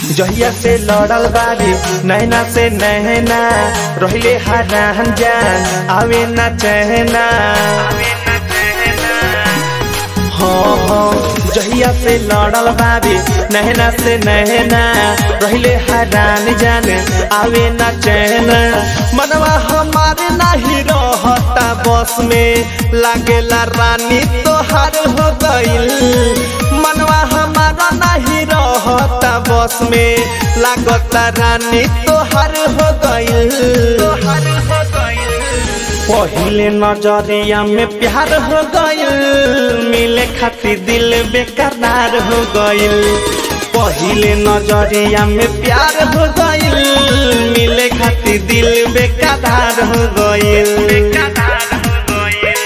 जहिया से लड़ल बारी नैना से नहना रहिले हरान जान आवे ना चहना हाँ हाँ जहिया से लड़ल बारी नहना से नहना रहिले हरान जान आवे ना चैन मनवा हमारे नाही रहता बस में लागेला रानी तोहार हो गइल मनवा हमारा नहीं रहता बस में लागता रानी तोहार हो गइल तोहार हो गइल पहिले नजरिया में प्यार हो गइल मिले खातिर दिल बेकरार हो गइल पहिले नजरिया में प्यार हो गइल मिले खातिर दिल बेकरार हो गइल बेकरार हो गइल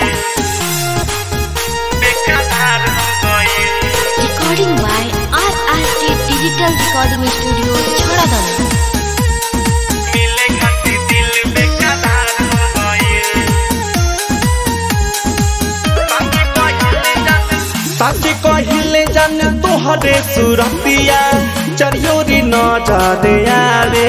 बेकरार हो गइल Recording by RRT Digital Recording Studio, Chhoradam. मिले खातिर दिल बेकरार हो गइल साथी कहिले जान तोहरे सुरतिया चरियोरी न जादे आरे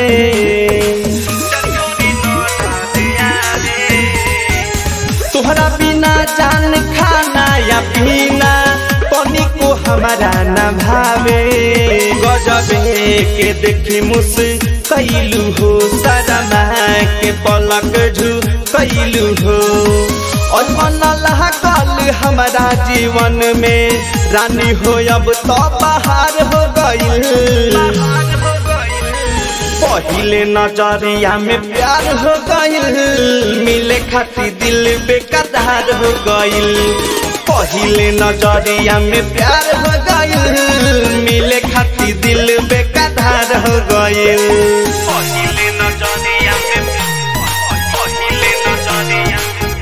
तोहरा बिना जान खाना या पीना पानी को हमारा न भावे गजबे के देखी मुस कैलू हो सरमा के पलक झू कैलू हो और मन कल हमारा जीवन में रानी हो अब तो बाहर हो गइल पहिले नजरिया में प्यार हो गइल मिले खातिर दिल बेकरार हो गइल पहिले नजरिया में प्यार हो गइल मिले खातिर दिल बेकरार हो गइल पहिले नजरिया में पहिले नजरिया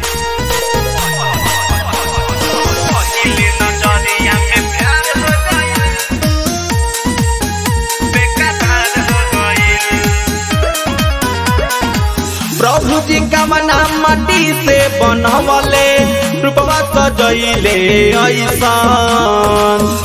पहिले नजरिया में प्यार हो गइल बेकरार हो गइल प्रभु जी का मना माटी से बनवले रूपवा सजैले ऐसान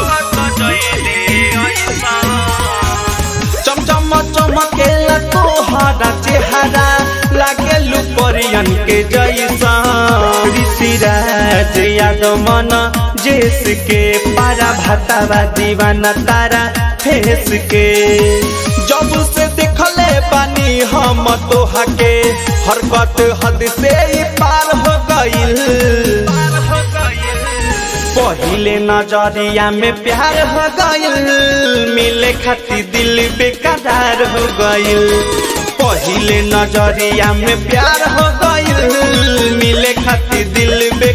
चमचम चमकेला तोहरा चेहरा लागे लुपरियन के जैसा ऋषिराज यादव मन जेस के पारा भातावा दीवाना तारा फेस के जब से देखले बानी हम तोहा के हरकत हद से ही पार हो गइल पहिले नजरिया में प्यार हो गइल मिले खातिर दिल बेकरार हो गइल पहिले नजरिया में प्यार हो गइल मिले खातिर दिल बे